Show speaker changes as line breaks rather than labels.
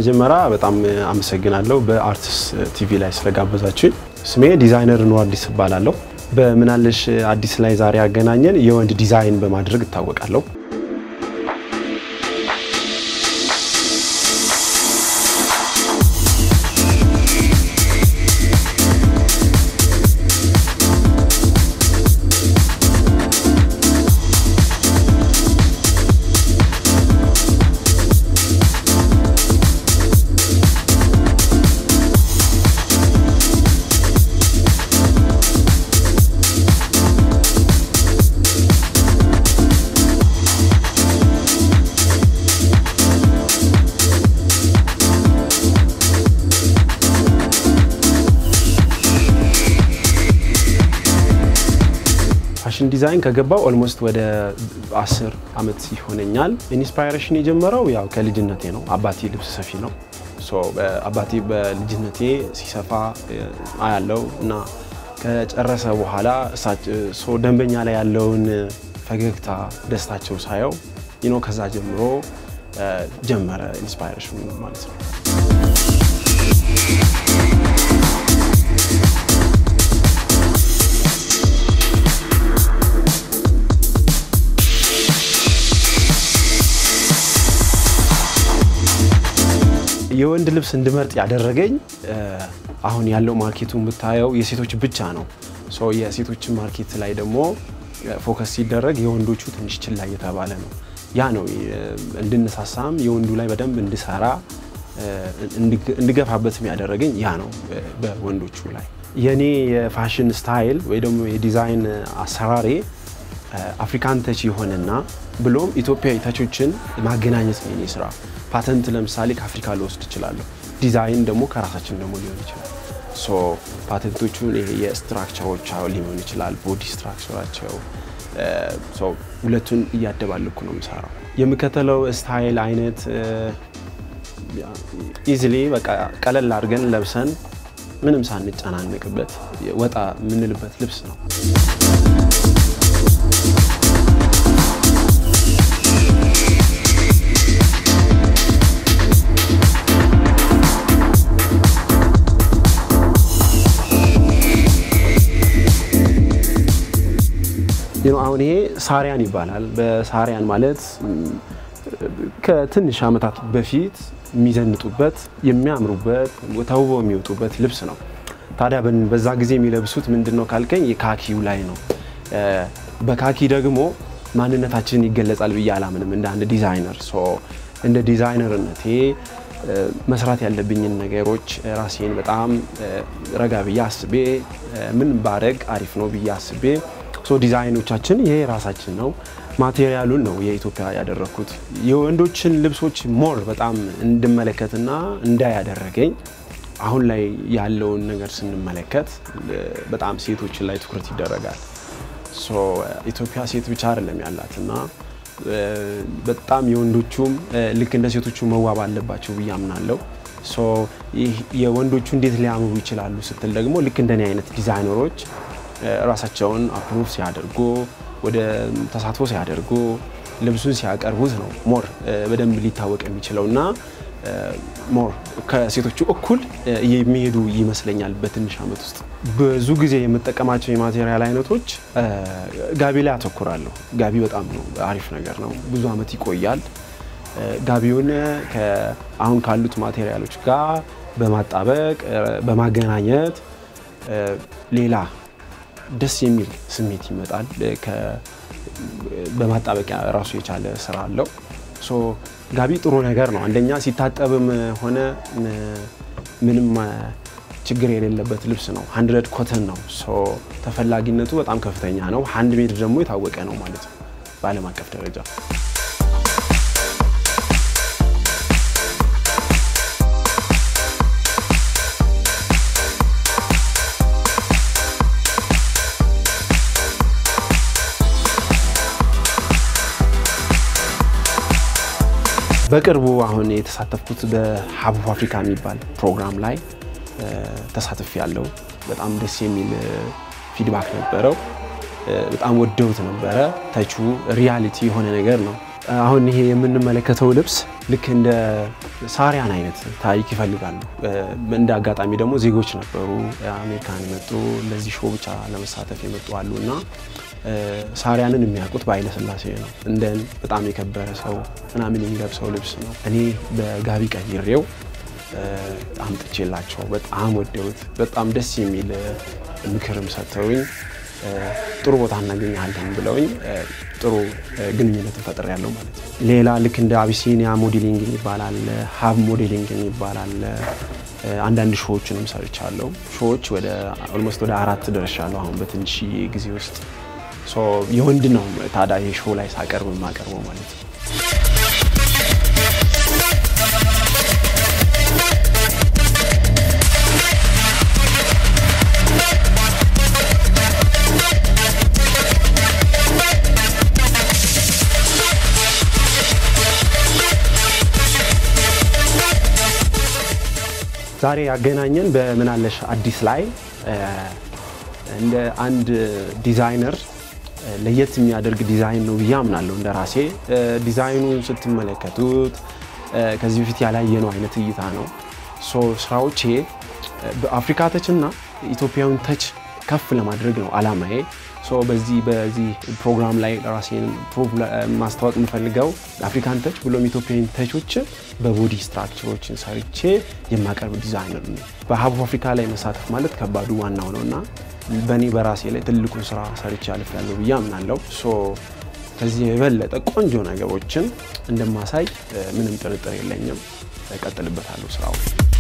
በመጀመሪያ በጣም አመሰግናለሁ በአርትስ ቲቪ ላይ ስለጋበዛችሁኝ። ስሜ ዲዛይነር ኑር አዲስ እባላለሁ። በምናለሽ አዲስ ላይ ዛሬ ያገናኘን የወንድ ዲዛይን በማድረግ እታወቃለሁ። ፋሽን ዲዛይን ከገባው ኦልሞስት ወደ አስር አመት ይሆነኛል። ኢንስፓይሬሽን የጀመረው ያው ከልጅነቴ ነው። አባቴ ልብስ ሰፊ ነው። ሶ አባቴ በልጅነቴ ሲሰፋ አያለው እና ከጨረሰ በኋላ ሶ ደንበኛ ላይ ያለውን ፈገግታ ደስታቸው ሳየው ይኖ ከዛ ጀምሮ ጀመረ ኢንስፓይሬሽን ማለት ነው። የወንድ ልብስ እንድመርጥ ያደረገኝ አሁን ያለው ማርኬቱን ብታየው የሴቶች ብቻ ነው። ሶ የሴቶችን ማርኬት ላይ ደግሞ ፎከስ ሲደረግ የወንዶቹ ትንሽ ችላ እየተባለ ነው። ያ ነው እንድነሳሳም የወንዱ ላይ በደንብ እንድሰራ እንድገፋበትም ያደረገኝ ያ ነው። በወንዶቹ ላይ የኔ የፋሽን ስታይል ወይ ደግሞ የዲዛይን አሰራሬ አፍሪካን ተች የሆነና ብሎም ኢትዮጵያዊ ተቾችን ማገናኘት ነው የኔ ስራ። ፓተንት ለምሳሌ ከአፍሪካ ልወስድ እችላለሁ። ዲዛይን ደግሞ ከራሳችን ደግሞ ሊሆን ይችላል። ሶ ፓተንቶቹን የስትራክቸሮች ሊሆን ይችላል፣ ቦዲ ስትራክቸራቸው ሁለቱን እያደባለኩ ነው የምሰራው። የምከተለው ስታይል አይነት ኢዝሊ በቃ ቀለል አድርገን ለብሰን ምንም ሳንጨናነቅበት ወጣ የምንልበት ልብስ ነው። አሁን ይሄ ሳሪያን ይባላል። በሳሪያን ማለት ከትንሽ ዓመታት በፊት የሚዘንጡበት የሚያምሩበት ተውበው የሚወጡበት ልብስ ነው። ታዲያ በዛ ጊዜ የሚለብሱት ምንድን ነው ካልከኝ የካኪው ላይ ነው። በካኪ ደግሞ ማንነታችን ይገለጻል ብዬ አላምንም እንደ አንድ ዲዛይነር። እንደ ዲዛይነርነቴ መስራት ያለብኝን ነገሮች ራሴን በጣም ረጋ ብዬ አስቤ ምን ባረግ አሪፍ ነው ብዬ አስቤ ሶ ዲዛይኖቻችን ይሄ ራሳችን ነው። ማቴሪያሉን ነው የኢትዮጵያ ያደረግኩት። የወንዶችን ልብሶች ሞር በጣም እንድመለከትና እንዳይ ያደረገኝ አሁን ላይ ያለውን ነገር ስንመለከት በጣም ሴቶችን ላይ ትኩረት ይደረጋል። ሶ ኢትዮጵያ ሴት ብቻ አይደለም ያላት እና በጣም የወንዶቹም ልክ እንደ ሴቶቹ መዋብ አለባቸው ብዬ አምናለሁ። ሶ የወንዶቹ እንዴት ሊያምሩ ይችላሉ ስትል ደግሞ ልክ እንደኔ አይነት ዲዛይነሮች ራሳቸውን አፕሩቭ ሲያደርጉ ወደ ተሳትፎ ሲያደርጉ ልብሱን ሲያቀርቡት ነው ሞር በደንብ ሊታወቅ የሚችለው እና ሞር ከሴቶቹ እኩል የሚሄዱ ይመስለኛል። በትንሽ ዓመት ውስጥ ብዙ ጊዜ የምጠቀማቸው የማቴሪያል አይነቶች ጋቢ ላይ አተኩራለሁ። ጋቢ በጣም ነው አሪፍ ነገር ነው፣ ብዙ ዓመት ይቆያል። ጋቢውን አሁን ካሉት ማቴሪያሎች ጋር በማጣበቅ በማገናኘት ሌላ ደስ የሚል ስሜት ይመጣል። በማጣበቂያ ራሱ የቻለ ስራ አለው። ጋቢ ጥሩ ነገር ነው። አንደኛ ሲታጠብም ሆነ ምንም ችግር የሌለበት ልብስ ነው። ሀንድረድ ኮተን ነው። ተፈላጊነቱ በጣም ከፍተኛ ነው። ሀንድ ሜድ ደግሞ የታወቀ ነው ማለት ነው በዓለም አቀፍ ደረጃ። በቅርቡ አሁን የተሳተፍኩት በሀቡብ አፍሪካ የሚባል ፕሮግራም ላይ ተሳትፍ ያለው በጣም ደስ የሚል ፊድባክ ነበረው። በጣም ወደውት ነበረ። ተቹ ሪያሊቲ የሆነ ነገር ነው። አሁን ይሄ የምንመለከተው ልብስ ልክ እንደ ሳሪያን አይነት ታሪክ ይፈልጋሉ። እንደ አጋጣሚ ደግሞ ዜጎች ነበሩ አሜሪካን የመጡ ለዚህ ሾው ብቻ ለመሳተፍ የመጡ አሉ እና ሳሪያንን የሚያውቁት በኃይለ ሥላሴ ነው። እንደን በጣም የከበረ ሰው ምናምን የሚለብሰው ልብስ ነው። እኔ በጋቢ ቀይሬው አምጥቼላቸው በጣም ወደውት በጣም ደስ የሚል ምክርም ሰጥተውኝ ጥሩ ቦታ እናገኛለን ብለውኝ ጥሩ ግንኙነት ፈጥር ያለው ማለት ነው። ሌላ ልክ እንደ አቢሲኒያ ሞዴሊንግ የሚባል አለ፣ ሀብ ሞዴሊንግ የሚባል አለ። አንዳንድ ሾዎችንም ሰርቻለሁ። ሾዎች ወደ ኦልሞስት ወደ አራት ደርሻለሁ አሁን በትንሽ ጊዜ ውስጥ። የወንድ ነው ታዲያ ይሄ ሾው ላይ ሳቀርብ የማቀርበው ማለት ነው። ዛሬ ያገናኘን በምናለሽ አዲስ ላይ እንደ አንድ ዲዛይነር ለየት የሚያደርግ ዲዛይን ነው ብዬ አምናለሁ። እንደ ራሴ ዲዛይኑን ስትመለከቱት ከዚህ በፊት ያላየነው አይነት እይታ ነው። ስራዎቼ በአፍሪካ ተች እና ኢትዮጵያዊን ተች ከፍ ለማድረግ ነው አላማዬ። በዚህ በዚህ ፕሮግራም ላይ ራሴን ማስታወቅ የምፈልገው አፍሪካን ተች ብሎም ኢትዮጵያን ተቾችን በቦዲ ስትራክቸሮችን ሰርቼ የማቀርብ ዲዛይነር ነው። በሀብ አፍሪካ ላይ መሳተፍ ማለት ከባዱ ዋናው ነው እና በእኔ በራሴ ላይ ትልቁን ስራ ሰርቼ አልፌያለሁ ብዬ አምናለሁ። ከዚህ የበለጠ ቆንጆ ነገሮችን እንደማሳይ ምንም ጥርጥር የለኝም። እቀጥልበታለሁ ስራው